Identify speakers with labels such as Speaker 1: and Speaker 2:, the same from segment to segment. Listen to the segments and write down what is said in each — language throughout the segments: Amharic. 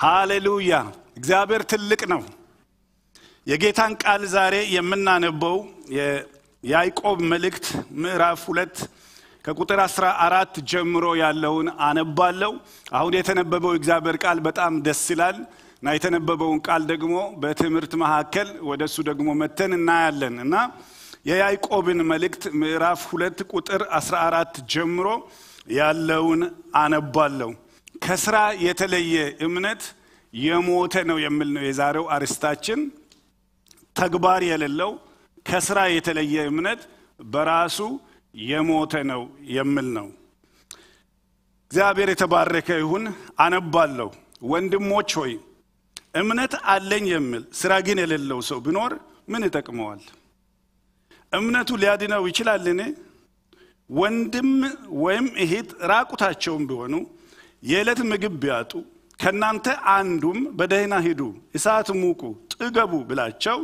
Speaker 1: ሃሌሉያ! እግዚአብሔር ትልቅ ነው። የጌታን ቃል ዛሬ የምናነበው የያዕቆብ መልእክት ምዕራፍ ሁለት ከቁጥር አስራ አራት ጀምሮ ያለውን አነባለው። አሁን የተነበበው እግዚአብሔር ቃል በጣም ደስ ይላል እና የተነበበውን ቃል ደግሞ በትምህርት መካከል ወደ እሱ ደግሞ መተን እናያለን እና የያዕቆብን መልእክት ምዕራፍ ሁለት ቁጥር 14 ጀምሮ ያለውን አነባለሁ። ከስራ የተለየ እምነት የሞተ ነው የሚል ነው የዛሬው አርስታችን። ተግባር የሌለው ከስራ የተለየ እምነት በራሱ የሞተ ነው የሚል ነው። እግዚአብሔር የተባረከ ይሁን። አነባለሁ። ወንድሞች ሆይ እምነት አለኝ የሚል ስራ ግን የሌለው ሰው ቢኖር ምን ይጠቅመዋል? እምነቱ ሊያድነው ይችላልን? ወንድም ወይም እህት ራቁታቸውን ቢሆኑ የዕለት ምግብ ቢያጡ ከእናንተ አንዱም በደህና ሂዱ፣ እሳት ሙቁ፣ ጥገቡ ብላቸው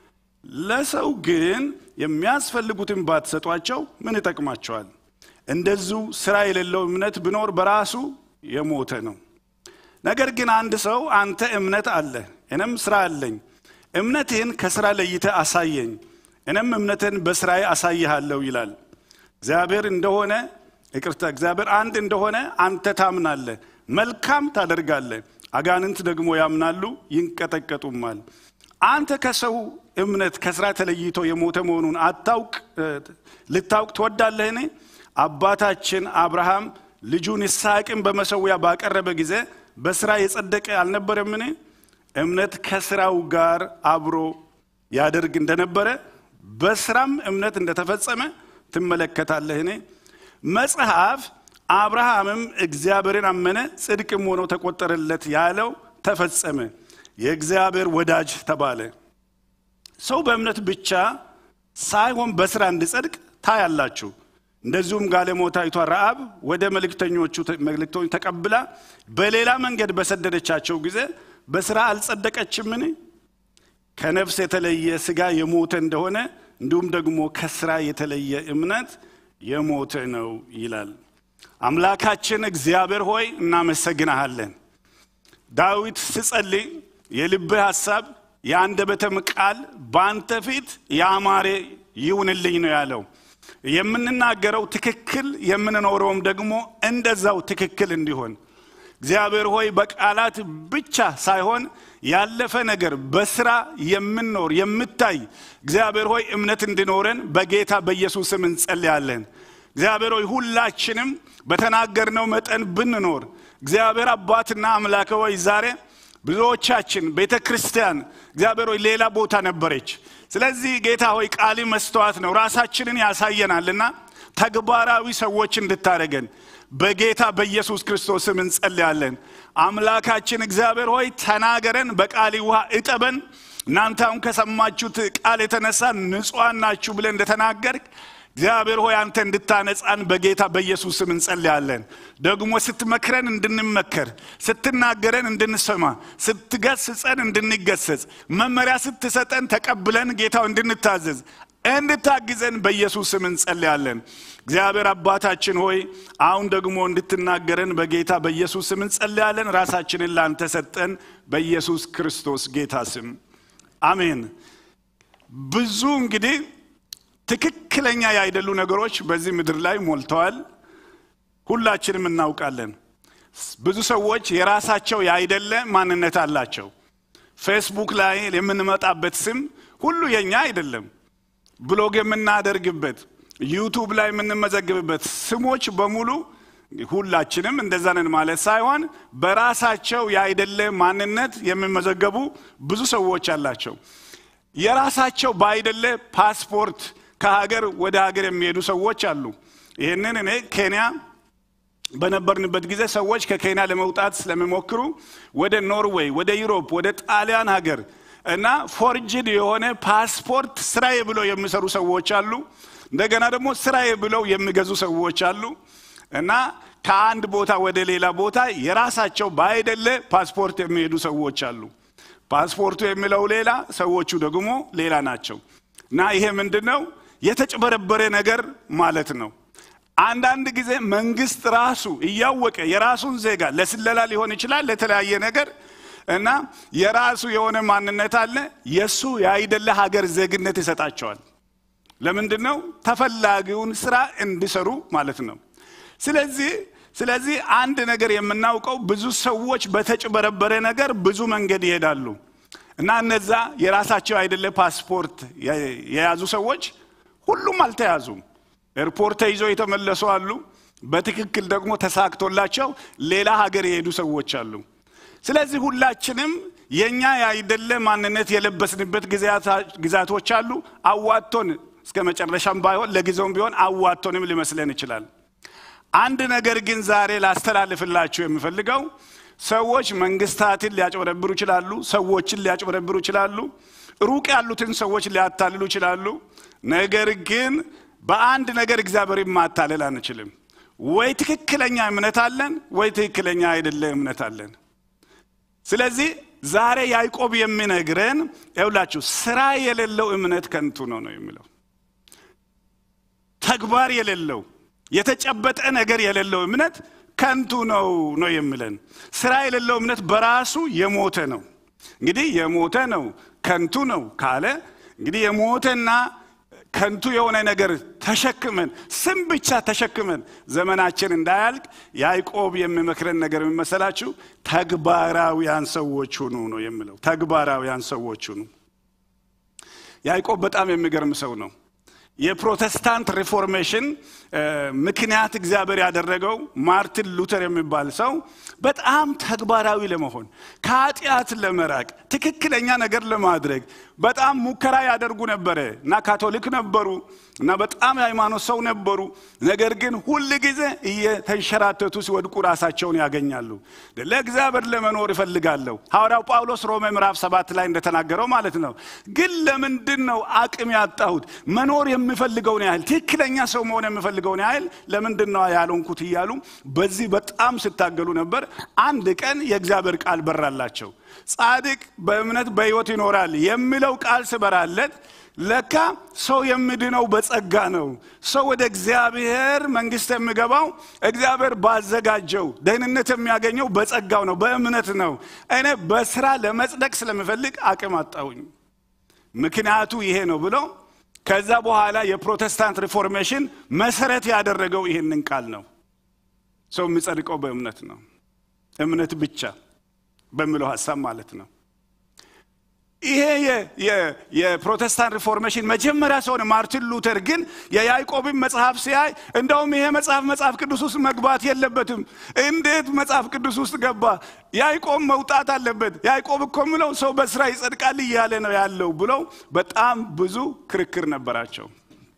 Speaker 1: ለሰው ግን የሚያስፈልጉትን ባትሰጧቸው ምን ይጠቅማቸዋል? እንደዚሁ ስራ የሌለው እምነት ቢኖር በራሱ የሞተ ነው። ነገር ግን አንድ ሰው አንተ እምነት አለ እኔም ስራ አለኝ፣ እምነትህን ከስራ ለይተ አሳየኝ፣ እኔም እምነትህን በስራዬ አሳይሃለሁ ይላል። እግዚአብሔር እንደሆነ ይቅርታ፣ እግዚአብሔር አንድ እንደሆነ አንተ ታምናለህ፣ መልካም ታደርጋለህ። አጋንንት ደግሞ ያምናሉ ይንቀጠቀጡማል። አንተ ከሰው እምነት ከስራ ተለይቶ የሞተ መሆኑን አታውቅ ልታውቅ ትወዳለህን? አባታችን አብርሃም ልጁን ይስሐቅን በመሰዊያ ባቀረበ ጊዜ በስራ የጸደቀ አልነበረምን? እምነት ከስራው ጋር አብሮ ያደርግ እንደነበረ በስራም እምነት እንደተፈጸመ ትመለከታለህን? መጽሐፍ አብርሃምም እግዚአብሔርን አመነ ጽድቅም ሆኖ ተቆጠረለት ያለው ተፈጸመ፣ የእግዚአብሔር ወዳጅ ተባለ። ሰው በእምነት ብቻ ሳይሆን በስራ እንዲጸድቅ ታያላችሁ። እንደዚሁም ጋለሞታይቷ ረአብ ወደ መልእክተኞቹ መልእክተኞች ተቀብላ በሌላ መንገድ በሰደደቻቸው ጊዜ በስራ አልጸደቀችምን? ከነፍስ የተለየ ስጋ የሞተ እንደሆነ እንዲሁም ደግሞ ከስራ የተለየ እምነት የሞተ ነው ይላል። አምላካችን እግዚአብሔር ሆይ እናመሰግናሃለን። ዳዊት ስጸልይ የልብህ ሐሳብ የአንደበተም ቃል በአንተ ፊት ያማረ ይሁንልኝ ነው ያለው። የምንናገረው ትክክል የምንኖረውም ደግሞ እንደዛው ትክክል እንዲሆን እግዚአብሔር ሆይ በቃላት ብቻ ሳይሆን ያለፈ ነገር በስራ የምንኖር የምታይ እግዚአብሔር ሆይ እምነት እንዲኖረን በጌታ በኢየሱስ ስም እንጸልያለን። እግዚአብሔር ሆይ ሁላችንም በተናገርነው መጠን ብንኖር እግዚአብሔር አባትና አምላክ ሆይ ዛሬ ብዙዎቻችን ቤተ ክርስቲያን እግዚአብሔር ሆይ ሌላ ቦታ ነበረች። ስለዚህ ጌታ ሆይ ቃል መስተዋት ነው፣ ራሳችንን ያሳየናልና ተግባራዊ ሰዎች እንድታደረገን በጌታ በኢየሱስ ክርስቶስም እንጸልያለን። አምላካችን እግዚአብሔር ሆይ ተናገረን፣ በቃሊ ውሃ እጠበን። እናንተ አሁን ከሰማችሁት ቃል የተነሳ ንጹሐን ናችሁ ብለን እንደተናገርክ እግዚአብሔር ሆይ አንተ እንድታነጻን በጌታ በኢየሱስ ስም እንጸልያለን። ደግሞ ስትመክረን እንድንመከር፣ ስትናገረን እንድንሰማ፣ ስትገስጸን እንድንገሰጽ፣ መመሪያ ስትሰጠን ተቀብለን ጌታው እንድንታዘዝ እንድታግዘን በኢየሱስ ስም እንጸልያለን። እግዚአብሔር አባታችን ሆይ አሁን ደግሞ እንድትናገረን በጌታ በኢየሱስ ስም እንጸልያለን። ራሳችንን ላንተ ሰጠን በኢየሱስ ክርስቶስ ጌታ ስም አሜን። ብዙ እንግዲህ ትክክለኛ ያይደሉ ነገሮች በዚህ ምድር ላይ ሞልተዋል። ሁላችንም እናውቃለን። ብዙ ሰዎች የራሳቸው ያይደለ ማንነት አላቸው። ፌስቡክ ላይ የምንመጣበት ስም ሁሉ የኛ አይደለም። ብሎግ የምናደርግበት ዩቱብ ላይ የምንመዘግብበት ስሞች በሙሉ ሁላችንም እንደዛ ነን ማለት ሳይሆን በራሳቸው ያይደለ ማንነት የሚመዘገቡ ብዙ ሰዎች አላቸው። የራሳቸው ባይደለ ፓስፖርት ከሀገር ወደ ሀገር የሚሄዱ ሰዎች አሉ። ይህንን እኔ ኬንያ በነበርንበት ጊዜ ሰዎች ከኬንያ ለመውጣት ስለሚሞክሩ ወደ ኖርዌይ፣ ወደ ዩሮፕ፣ ወደ ጣሊያን ሀገር እና ፎርጅድ የሆነ ፓስፖርት ስራዬ ብለው የሚሰሩ ሰዎች አሉ። እንደገና ደግሞ ስራዬ ብለው የሚገዙ ሰዎች አሉ እና ከአንድ ቦታ ወደ ሌላ ቦታ የራሳቸው ባይደለ ፓስፖርት የሚሄዱ ሰዎች አሉ። ፓስፖርቱ የሚለው ሌላ፣ ሰዎቹ ደግሞ ሌላ ናቸው። እና ይሄ ምንድን ነው? የተጭበረበረ ነገር ማለት ነው። አንዳንድ ጊዜ መንግስት ራሱ እያወቀ የራሱን ዜጋ ለስለላ ሊሆን ይችላል፣ ለተለያየ ነገር እና የራሱ የሆነ ማንነት አለ። የእሱ ያይደለ ሀገር ዜግነት ይሰጣቸዋል። ለምንድን ነው? ተፈላጊውን ስራ እንዲሰሩ ማለት ነው። ስለዚህ ስለዚህ አንድ ነገር የምናውቀው ብዙ ሰዎች በተጭበረበረ ነገር ብዙ መንገድ ይሄዳሉ እና እነዛ የራሳቸው አይደለ ፓስፖርት የያዙ ሰዎች ሁሉም አልተያዙም። ኤርፖርት ተይዘው የተመለሱ አሉ። በትክክል ደግሞ ተሳክቶላቸው ሌላ ሀገር የሄዱ ሰዎች አሉ። ስለዚህ ሁላችንም የእኛ ያይደለ ማንነት የለበስንበት ግዛቶች አሉ። አዋቶን እስከ መጨረሻም ባይሆን ለጊዜውም ቢሆን አዋቶንም ሊመስለን ይችላል። አንድ ነገር ግን ዛሬ ላስተላልፍላችሁ የምፈልገው ሰዎች መንግስታትን ሊያጭበረብሩ ይችላሉ። ሰዎችን ሊያጭበረብሩ ይችላሉ። ሩቅ ያሉትን ሰዎች ሊያታልሉ ይችላሉ። ነገር ግን በአንድ ነገር እግዚአብሔርን ማታለል አንችልም። ወይ ትክክለኛ እምነት አለን፣ ወይ ትክክለኛ አይደለ እምነት አለን። ስለዚህ ዛሬ ያዕቆብ የሚነግረን ይውላችሁ ስራ የሌለው እምነት ከንቱ ነው ነው የሚለው ተግባር የሌለው የተጨበጠ ነገር የሌለው እምነት ከንቱ ነው ነው የሚለን። ስራ የሌለው እምነት በራሱ የሞተ ነው። እንግዲህ የሞተ ነው ከንቱ ነው ካለ እንግዲህ የሞተና ከንቱ የሆነ ነገር ተሸክመን ስም ብቻ ተሸክመን ዘመናችን እንዳያልቅ ያዕቆብ የሚመክረን ነገር የሚመሰላችሁ ተግባራዊያን ሰዎች ሁኑ ነው የሚለው። ተግባራዊያን ሰዎች ሁኑ። ያዕቆብ በጣም የሚገርም ሰው ነው። የፕሮቴስታንት ሪፎርሜሽን ምክንያት እግዚአብሔር ያደረገው ማርቲን ሉተር የሚባል ሰው በጣም ተግባራዊ ለመሆን ከኃጢአት ለመራቅ ትክክለኛ ነገር ለማድረግ በጣም ሙከራ ያደርጉ ነበረ እና ካቶሊክ ነበሩ እና በጣም የሃይማኖት ሰው ነበሩ። ነገር ግን ሁል ጊዜ እየተንሸራተቱ ሲወድቁ ራሳቸውን ያገኛሉ። ለእግዚአብሔር ለመኖር እፈልጋለሁ። ሐዋርያው ጳውሎስ ሮሜ ምዕራፍ ሰባት ላይ እንደተናገረው ማለት ነው። ግን ለምንድን ነው አቅም ያጣሁት? መኖር የምፈልገውን ያህል ትክክለኛ ሰው መሆን የምፈልገውን ያህል ለምንድን ነው ያልሆንኩት? እያሉ በዚህ በጣም ሲታገሉ ነበር። አንድ ቀን የእግዚአብሔር ቃል በራላቸው። ጻድቅ በእምነት በሕይወት ይኖራል የሚለው ቃል ስበራለት ለካ ሰው የሚድነው በጸጋ ነው። ሰው ወደ እግዚአብሔር መንግሥት የሚገባው እግዚአብሔር ባዘጋጀው ደህንነት የሚያገኘው በጸጋው ነው፣ በእምነት ነው። እኔ በስራ ለመጽደቅ ስለምፈልግ አቅም አጣሁኝ። ምክንያቱ ይሄ ነው ብሎ ከዛ በኋላ የፕሮቴስታንት ሪፎርሜሽን መሰረት ያደረገው ይህንን ቃል ነው። ሰው የሚጸድቀው በእምነት ነው፣ እምነት ብቻ በሚለው ሀሳብ ማለት ነው። ይሄ የፕሮቴስታንት ሪፎርሜሽን መጀመሪያ ሲሆን ማርቲን ሉተር ግን የያዕቆብን መጽሐፍ ሲያይ እንደውም ይሄ መጽሐፍ መጽሐፍ ቅዱስ ውስጥ መግባት የለበትም። እንዴት መጽሐፍ ቅዱስ ውስጥ ገባ? ያዕቆብ መውጣት አለበት። ያዕቆብ እኮ ምለው ሰው በስራ ይጸድቃል እያለ ነው ያለው ብለው በጣም ብዙ ክርክር ነበራቸው።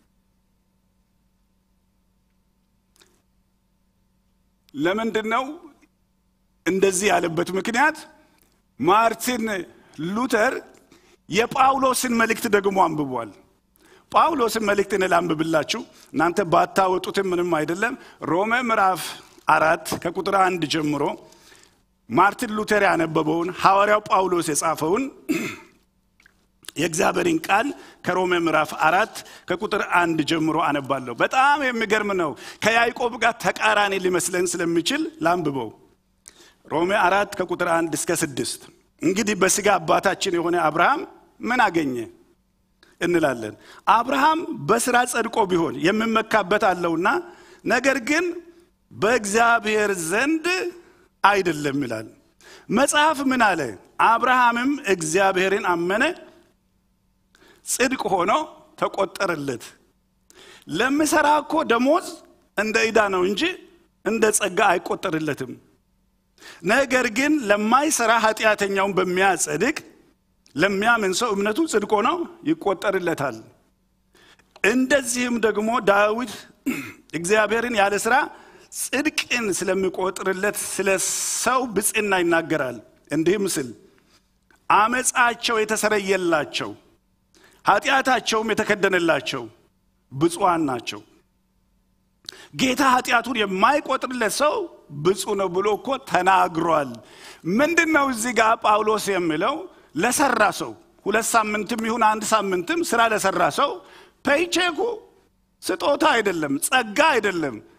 Speaker 1: ለምንድን ነው እንደዚህ ያለበት ምክንያት ማርቲን ሉተር የጳውሎስን መልእክት ደግሞ አንብቧል። ጳውሎስን መልእክት እኔ ላንብብላችሁ፣ እናንተ ባታወጡትም ምንም አይደለም። ሮሜ ምዕራፍ አራት ከቁጥር አንድ ጀምሮ ማርቲን ሉተር ያነበበውን ሐዋርያው ጳውሎስ የጻፈውን የእግዚአብሔርን ቃል ከሮሜ ምዕራፍ አራት ከቁጥር አንድ ጀምሮ አነባለሁ። በጣም የሚገርም ነው። ከያዕቆብ ጋር ተቃራኒ ሊመስለን ስለሚችል ላንብበው። ሮሜ አራት ከቁጥር አንድ እስከ ስድስት እንግዲህ በሥጋ አባታችን የሆነ አብርሃም ምን አገኘ እንላለን። አብርሃም በሥራ ጸድቆ ቢሆን የሚመካበት አለውና፣ ነገር ግን በእግዚአብሔር ዘንድ አይደለም ይላል። መጽሐፍ ምን አለ? አብርሃምም እግዚአብሔርን አመነ፣ ጽድቅ ሆኖ ተቆጠረለት። ለሚሠራ እኮ ደሞዝ እንደ ዕዳ ነው እንጂ እንደ ጸጋ አይቆጠርለትም። ነገር ግን ለማይሰራ ኃጢአተኛውን በሚያጸድቅ ለሚያምን ሰው እምነቱ ጽድቅ ሆኖ ይቆጠርለታል። እንደዚህም ደግሞ ዳዊት እግዚአብሔርን ያለ ሥራ ጽድቅን ስለሚቆጥርለት ስለ ሰው ብፅዕና ይናገራል። እንዲህም ስል አመፃቸው የተሰረየላቸው ኃጢአታቸውም የተከደነላቸው ብፁዓን ናቸው። ጌታ ኃጢአቱን የማይቆጥርለት ሰው ብፁዕ ነው ብሎ እኮ ተናግሯል። ምንድን ነው እዚህ ጋር ጳውሎስ የሚለው? ለሰራ ሰው ሁለት ሳምንትም ይሁን አንድ ሳምንትም ስራ ለሰራ ሰው ፔይቼኩ ስጦታ አይደለም፣ ጸጋ አይደለም።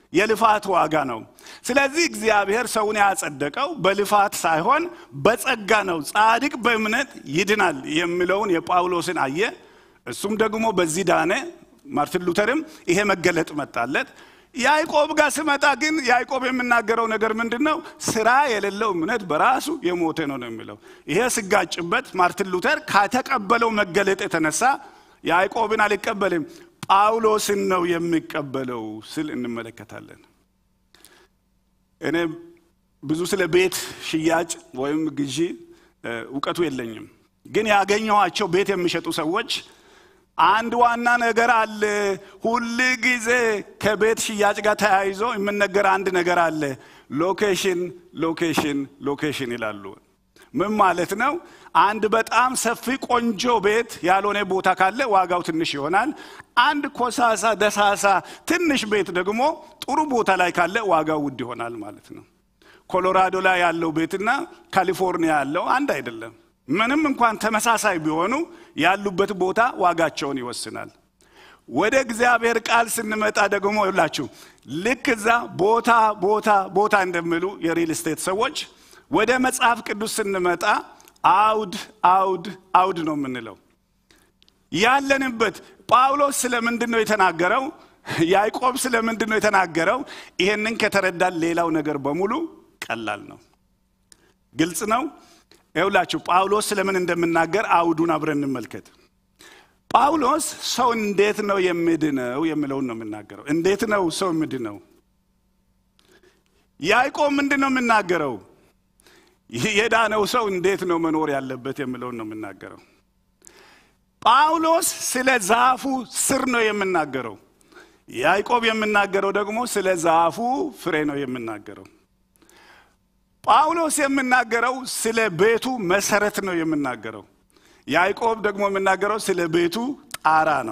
Speaker 1: የልፋት ዋጋ ነው። ስለዚህ እግዚአብሔር ሰውን ያጸደቀው በልፋት ሳይሆን በጸጋ ነው። ጻድቅ በእምነት ይድናል የሚለውን የጳውሎስን አየ። እሱም ደግሞ በዚህ ዳነ። ማርቲን ሉተርም ይሄ መገለጥ መጣለት። ያዕቆብ ጋር ስመጣ ግን ያዕቆብ የምናገረው ነገር ምንድን ነው? ስራ የሌለው እምነት በራሱ የሞተ ነው ነው የሚለው። ይሄ ስጋጭበት ማርቲን ሉተር ከተቀበለው መገለጥ የተነሳ ያዕቆብን አልቀበልም ጳውሎስን ነው የሚቀበለው ስል እንመለከታለን። እኔ ብዙ ስለ ቤት ሽያጭ ወይም ግዢ እውቀቱ የለኝም። ግን ያገኘኋቸው ቤት የሚሸጡ ሰዎች አንድ ዋና ነገር አለ። ሁል ጊዜ ከቤት ሽያጭ ጋር ተያይዞ የምነገር አንድ ነገር አለ። ሎኬሽን፣ ሎኬሽን፣ ሎኬሽን ይላሉ። ምን ማለት ነው? አንድ በጣም ሰፊ ቆንጆ ቤት ያልሆነ ቦታ ካለ ዋጋው ትንሽ ይሆናል። አንድ ኮሳሳ ደሳሳ ትንሽ ቤት ደግሞ ጥሩ ቦታ ላይ ካለ ዋጋው ውድ ይሆናል ማለት ነው። ኮሎራዶ ላይ ያለው ቤትና ካሊፎርኒያ ያለው አንድ አይደለም። ምንም እንኳን ተመሳሳይ ቢሆኑ ያሉበት ቦታ ዋጋቸውን ይወስናል። ወደ እግዚአብሔር ቃል ስንመጣ ደግሞ ይላችሁ ልክ እዛ ቦታ ቦታ ቦታ እንደሚሉ የሪል ስቴት ሰዎች ወደ መጽሐፍ ቅዱስ ስንመጣ አውድ አውድ አውድ ነው የምንለው። ያለንበት ጳውሎስ ስለምንድን ነው የተናገረው? ያዕቆብ ስለምንድን ነው የተናገረው? ይሄንን ከተረዳን ሌላው ነገር በሙሉ ቀላል ነው፣ ግልጽ ነው። ይውላችሁ ጳውሎስ ስለምን እንደምናገር አውዱን አብረን እንመልከት። ጳውሎስ ሰው እንዴት ነው የሚድነው የሚለውን ነው የምናገረው። እንዴት ነው ሰው የሚድነው? ያዕቆብ ምንድን ነው የምናገረው? የዳነው ሰው እንዴት ነው መኖር ያለበት የሚለውን ነው የምናገረው። ጳውሎስ ስለ ዛፉ ስር ነው የምናገረው። ያዕቆብ የምናገረው ደግሞ ስለ ዛፉ ፍሬ ነው የምናገረው። ጳውሎስ የምናገረው ስለ ቤቱ መሰረት ነው የምናገረው። ያዕቆብ ደግሞ የምናገረው ስለ ቤቱ ጣራ ነው።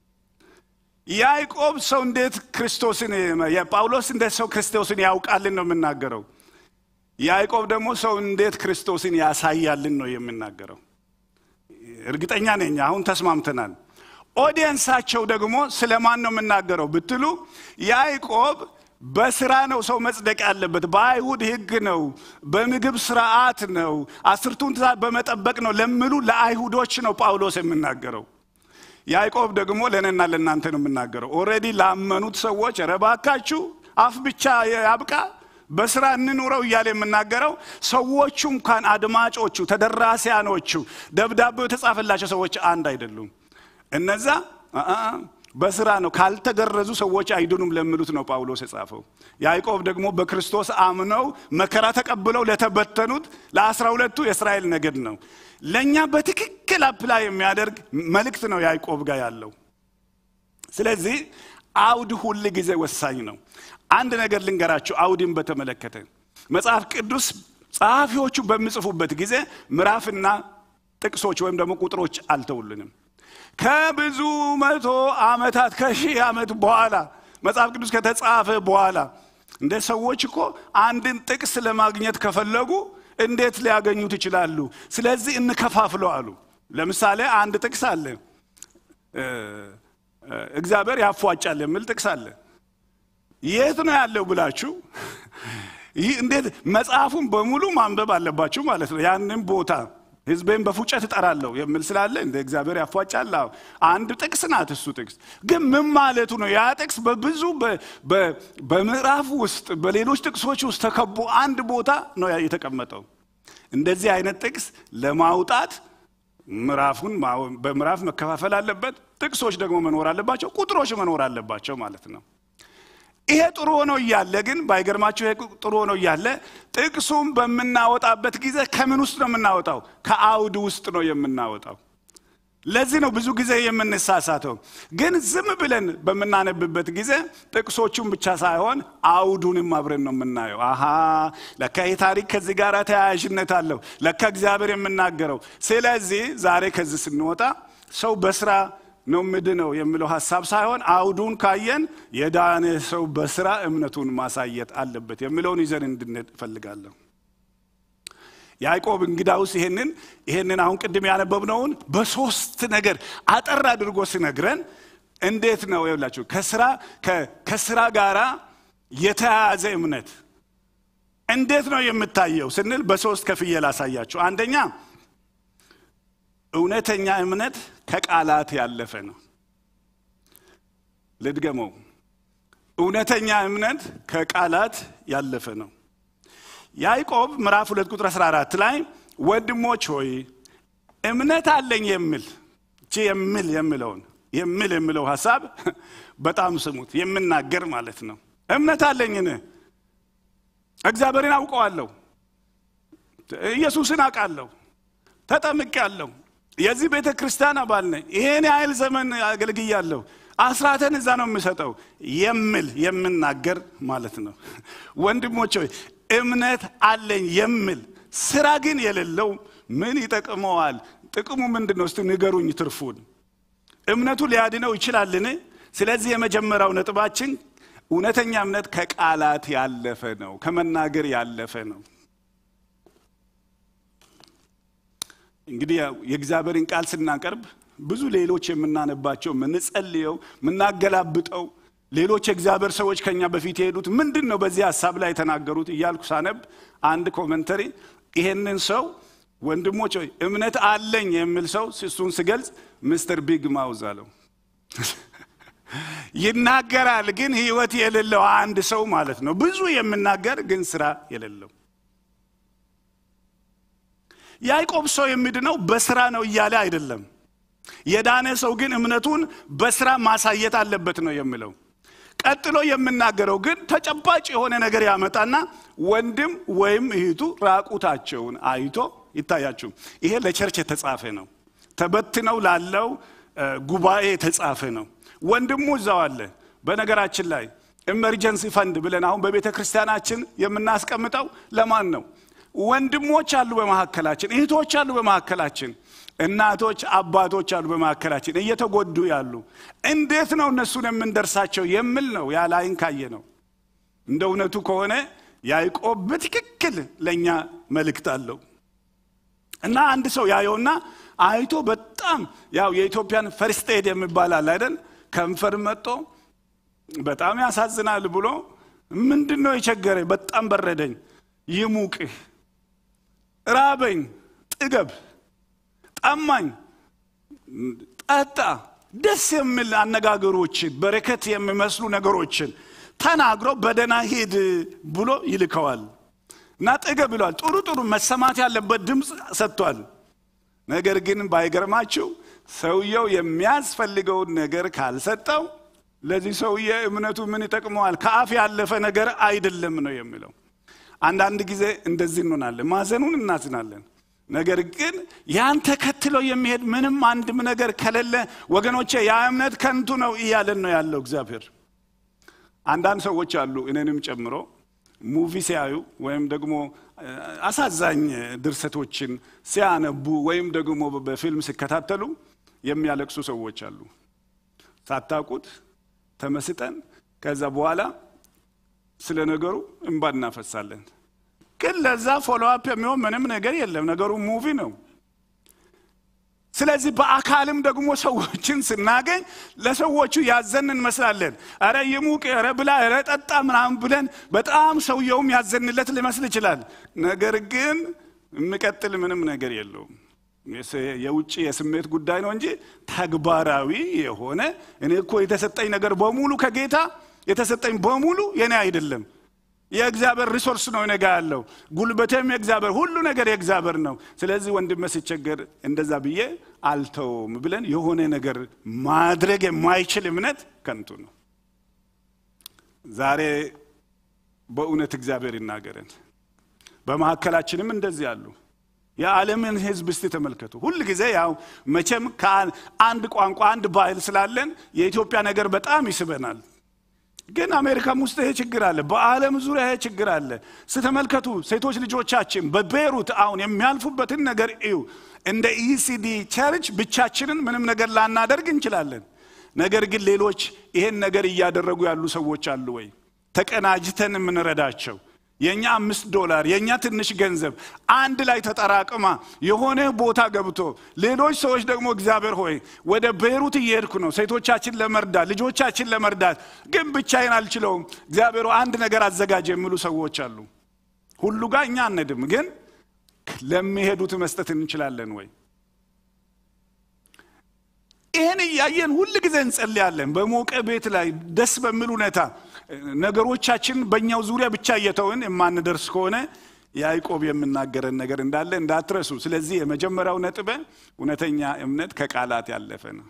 Speaker 1: ያዕቆብ ሰው እንዴት ክርስቶስን ጳውሎስ እንዴት ሰው ክርስቶስን ያውቃልን ነው የምናገረው። ያዕቆብ ደግሞ ሰው እንዴት ክርስቶስን ያሳያልን ነው የምናገረው። እርግጠኛ ነኝ አሁን ተስማምተናል። ኦዲየንሳቸው ደግሞ ስለ ማን ነው የምናገረው ብትሉ ያዕቆብ በስራ ነው ሰው መጽደቅ ያለበት፣ በአይሁድ ሕግ ነው፣ በምግብ ስርዓት ነው፣ አስርቱን ትእዛዝ በመጠበቅ ነው ለሚሉ ለአይሁዶች ነው ጳውሎስ የምናገረው። ያዕቆብ ደግሞ ለእኔና ለእናንተ ነው የምናገረው። ኦልሬዲ ላመኑት ሰዎች ኧረ እባካችሁ አፍ ብቻ ያብቃ በስራ እንኑረው እያለ የምናገረው ሰዎቹ እንኳን አድማጮቹ፣ ተደራሲያኖቹ ደብዳቤው የተጻፈላቸው ሰዎች አንድ አይደሉም። እነዛ በስራ ነው ካልተገረዙ ሰዎች አይድኑም ለሚሉት ነው ጳውሎስ የጻፈው። ያዕቆብ ደግሞ በክርስቶስ አምነው መከራ ተቀብለው ለተበተኑት ለአስራ ሁለቱ የእስራኤል ነገድ ነው። ለእኛ በትክክል አፕላይ የሚያደርግ መልእክት ነው ያዕቆብ ጋር ያለው። ስለዚህ አውድ ሁል ጊዜ ወሳኝ ነው። አንድ ነገር ልንገራችሁ፣ አውድን በተመለከተ መጽሐፍ ቅዱስ ጸሐፊዎቹ በሚጽፉበት ጊዜ ምዕራፍና ጥቅሶች ወይም ደግሞ ቁጥሮች አልተውልንም። ከብዙ መቶ ዓመታት ከሺህ ዓመት በኋላ መጽሐፍ ቅዱስ ከተጻፈ በኋላ እንደ ሰዎች እኮ አንድን ጥቅስ ለማግኘት ከፈለጉ እንዴት ሊያገኙት ይችላሉ? ስለዚህ እንከፋፍለው አሉ። ለምሳሌ አንድ ጥቅስ አለ፣ እግዚአብሔር ያፏጫል የሚል ጥቅስ አለ። የት ነው ያለው ብላችሁ ይህ እንዴት መጽሐፉን በሙሉ ማንበብ አለባችሁ ማለት ነው። ያንን ቦታ ሕዝቤን በፉጨት እጠራለሁ የሚል ስላለ እንደ እግዚአብሔር ያፏጫል። አንድ ጥቅስ ናት እሱ ጥቅስ ግን ምን ማለቱ ነው? ያ ጥቅስ በብዙ በምዕራፍ ውስጥ በሌሎች ጥቅሶች ውስጥ ተከቦ አንድ ቦታ ነው የተቀመጠው። እንደዚህ አይነት ጥቅስ ለማውጣት ምዕራፉን በምዕራፍ መከፋፈል አለበት። ጥቅሶች ደግሞ መኖር አለባቸው። ቁጥሮች መኖር አለባቸው ማለት ነው። ይሄ ጥሩ ሆኖ እያለ ግን ባይገርማችሁ፣ ይሄ ጥሩ ሆኖ እያለ ጥቅሱም በምናወጣበት ጊዜ ከምን ውስጥ ነው የምናወጣው? ከአውድ ውስጥ ነው የምናወጣው። ለዚህ ነው ብዙ ጊዜ የምንሳሳተው። ግን ዝም ብለን በምናነብበት ጊዜ ጥቅሶቹን ብቻ ሳይሆን አውዱንም አብረን ነው የምናየው። አሃ ለካ ይህ ታሪክ ከዚህ ጋር ተያያዥነት አለው፣ ለካ እግዚአብሔር የምናገረው። ስለዚህ ዛሬ ከዚህ ስንወጣ ሰው በስራ ነው ምድነው የሚለው ሀሳብ ሳይሆን አውዱን ካየን የዳነ ሰው በስራ እምነቱን ማሳየት አለበት የሚለውን ይዘን እንድንሄድ እፈልጋለሁ። ያዕቆብ እንግዳውስ ይሄንን ይሄንን አሁን ቅድም ያነበብነውን በሶስት ነገር አጠር አድርጎ ሲነግረን እንዴት ነው ይላችሁ ከስራ ከስራ ጋራ የተያያዘ እምነት እንዴት ነው የምታየው ስንል በሶስት ከፍዬ ላሳያችሁ። አንደኛ እውነተኛ እምነት ከቃላት ያለፈ ነው። ልድገመው። እውነተኛ እምነት ከቃላት ያለፈ ነው። ያዕቆብ ምዕራፍ ሁለት ቁጥር 14 ላይ ወንድሞች ሆይ እምነት አለኝ የሚል እቺ የሚል የሚለውን የሚል የሚለው ሀሳብ በጣም ስሙት። የምናገር ማለት ነው። እምነት አለኝን እግዚአብሔርን አውቀዋለሁ፣ ኢየሱስን አውቃለሁ፣ ተጠምቄያለሁ፣ የዚህ ቤተ ክርስቲያን አባል ነኝ፣ ይሄን ያህል ዘመን አገልግያለሁ፣ አስራተን እዛ ነው የምሰጠው የሚል የምናገር ማለት ነው። ወንድሞች ሆይ እምነት አለኝ የሚል ስራ ግን የሌለው ምን ይጠቅመዋል? ጥቅሙ ምንድን ነው? እስቲ ንገሩኝ ትርፉን። እምነቱ ሊያድነው ይችላልን? ስለዚህ የመጀመሪያው ነጥባችን እውነተኛ እምነት ከቃላት ያለፈ ነው፣ ከመናገር ያለፈ ነው። እንግዲህ ያው የእግዚአብሔርን ቃል ስናቀርብ ብዙ ሌሎች የምናነባቸው የምንጸልየው፣ የምናገላብጠው ሌሎች የእግዚአብሔር ሰዎች ከኛ በፊት የሄዱት ምንድን ነው በዚህ ሀሳብ ላይ የተናገሩት እያልኩ ሳነብ አንድ ኮመንተሪ ይሄንን ሰው ወንድሞች ሆይ እምነት አለኝ የሚል ሰው እሱን ስገልጽ ምስተር ቢግ ማውዝ አለው። ይናገራል ግን ህይወት የሌለው አንድ ሰው ማለት ነው። ብዙ የምናገር ግን ስራ የሌለው ያዕቆብ ሰው የሚድነው በስራ ነው እያለ አይደለም። የዳነ ሰው ግን እምነቱን በስራ ማሳየት አለበት ነው የሚለው። ቀጥሎ የምናገረው ግን ተጨባጭ የሆነ ነገር ያመጣና ወንድም ወይም እህቱ ራቁታቸውን አይቶ ይታያችሁ። ይሄ ለቸርች የተጻፈ ነው። ተበትነው ላለው ጉባኤ የተጻፈ ነው። ወንድሙ እዛው አለ። በነገራችን ላይ ኢመርጀንሲ ፈንድ ብለን አሁን በቤተ ክርስቲያናችን የምናስቀምጠው ለማን ነው? ወንድሞች አሉ በመካከላችን፣ እህቶች አሉ በመካከላችን፣ እናቶች አባቶች አሉ በመካከላችን እየተጎዱ ያሉ። እንዴት ነው እነሱን የምንደርሳቸው የሚል ነው። ያላይን ካየ ነው። እንደ እውነቱ ከሆነ ያዕቆብ በትክክል ለእኛ መልእክት አለው እና አንድ ሰው ያየውና አይቶ በጣም ያው የኢትዮጵያን ፈርስት ኤድ የሚባል አለ አይደል? ከንፈር መጦ በጣም ያሳዝናል ብሎ ምንድን ነው የቸገረኝ? በጣም በረደኝ፣ ይሙቅህ፣ ራበኝ፣ ጥገብ፣ ጠማኝ፣ ጠጣ፣ ደስ የሚል አነጋገሮችን በረከት የሚመስሉ ነገሮችን ተናግሮ በደህና ሂድ ብሎ ይልከዋል። እና ጥገብ ብሏል። ጥሩ ጥሩ መሰማት ያለበት ድምፅ ሰጥቷል። ነገር ግን ባይገርማችሁ ሰውየው የሚያስፈልገውን ነገር ካልሰጠው ለዚህ ሰውዬ እምነቱ ምን ይጠቅመዋል? ከአፍ ያለፈ ነገር አይደለም ነው የሚለው። አንዳንድ ጊዜ እንደዚህ እንሆናለን፣ ማዘኑን እናዝናለን። ነገር ግን ያን ተከትሎ የሚሄድ ምንም አንድም ነገር ከሌለ ወገኖቼ ያ እምነት ከንቱ ነው እያለን ነው ያለው እግዚአብሔር። አንዳንድ ሰዎች አሉ እኔንም ጨምሮ ሙቪ ሲያዩ ወይም ደግሞ አሳዛኝ ድርሰቶችን ሲያነቡ ወይም ደግሞ በፊልም ሲከታተሉ የሚያለቅሱ ሰዎች አሉ። ሳታውቁት ተመስጠን ከዛ በኋላ ስለ ነገሩ እንባ እናፈሳለን። ግን ለዛ ፎሎአፕ የሚሆን ምንም ነገር የለም። ነገሩ ሙቪ ነው። ስለዚህ በአካልም ደግሞ ሰዎችን ስናገኝ ለሰዎቹ ያዘን እንመስላለን። ኧረ ይሙቅ፣ ኧረ ብላ፣ ኧረ ጠጣ ምናምን ብለን በጣም ሰውየውም ያዘንለት ሊመስል ይችላል። ነገር ግን የሚቀጥል ምንም ነገር የለውም። የውጭ የስሜት ጉዳይ ነው እንጂ ተግባራዊ የሆነ እኔ እኮ የተሰጠኝ ነገር በሙሉ ከጌታ የተሰጠኝ በሙሉ የኔ አይደለም የእግዚአብሔር ሪሶርስ ነው እኔ ጋ ያለው ጉልበቴም የእግዚአብሔር ሁሉ ነገር የእግዚአብሔር ነው። ስለዚህ ወንድሜ ሲቸገር እንደዛ ብዬ አልተውም ብለን የሆነ ነገር ማድረግ የማይችል እምነት ከንቱ ነው። ዛሬ በእውነት እግዚአብሔር ይናገረን። በመካከላችንም እንደዚህ አሉ። የዓለምን ሕዝብ እስቲ ተመልከቱ። ሁል ጊዜ ያው መቼም ከአንድ ቋንቋ አንድ ባህል ስላለን የኢትዮጵያ ነገር በጣም ይስበናል። ግን አሜሪካም ውስጥ ይሄ ችግር አለ። በዓለም ዙሪያ ይሄ ችግር አለ። ስተመልከቱ ሴቶች ልጆቻችን በቤሩት አሁን የሚያልፉበትን ነገር እዩ። እንደ ኢሲዲ ቸርች ብቻችንን ምንም ነገር ላናደርግ እንችላለን። ነገር ግን ሌሎች ይሄን ነገር እያደረጉ ያሉ ሰዎች አሉ ወይ? ተቀናጅተን የምንረዳቸው የእኛ አምስት ዶላር የእኛ ትንሽ ገንዘብ አንድ ላይ ተጠራቅማ የሆነ ቦታ ገብቶ ሌሎች ሰዎች ደግሞ እግዚአብሔር ሆይ ወደ ቤይሩት እየሄድኩ ነው ሴቶቻችን ለመርዳት ልጆቻችን ለመርዳት ግን ብቻዬን አልችለውም እግዚአብሔር አንድ ነገር አዘጋጅ የሚሉ ሰዎች አሉ ሁሉ ጋር እኛ አንሄድም ግን ለሚሄዱት መስጠት እንችላለን ወይ ይህን እያየን ሁል ጊዜ እንጸልያለን በሞቀ ቤት ላይ ደስ በሚል ሁኔታ ነገሮቻችን በእኛው ዙሪያ ብቻ እየተውን የማንደርስ ከሆነ ያዕቆብ የምናገረን ነገር እንዳለ እንዳትረሱ ስለዚህ የመጀመሪያው ነጥበ እውነተኛ እምነት ከቃላት ያለፈ ነው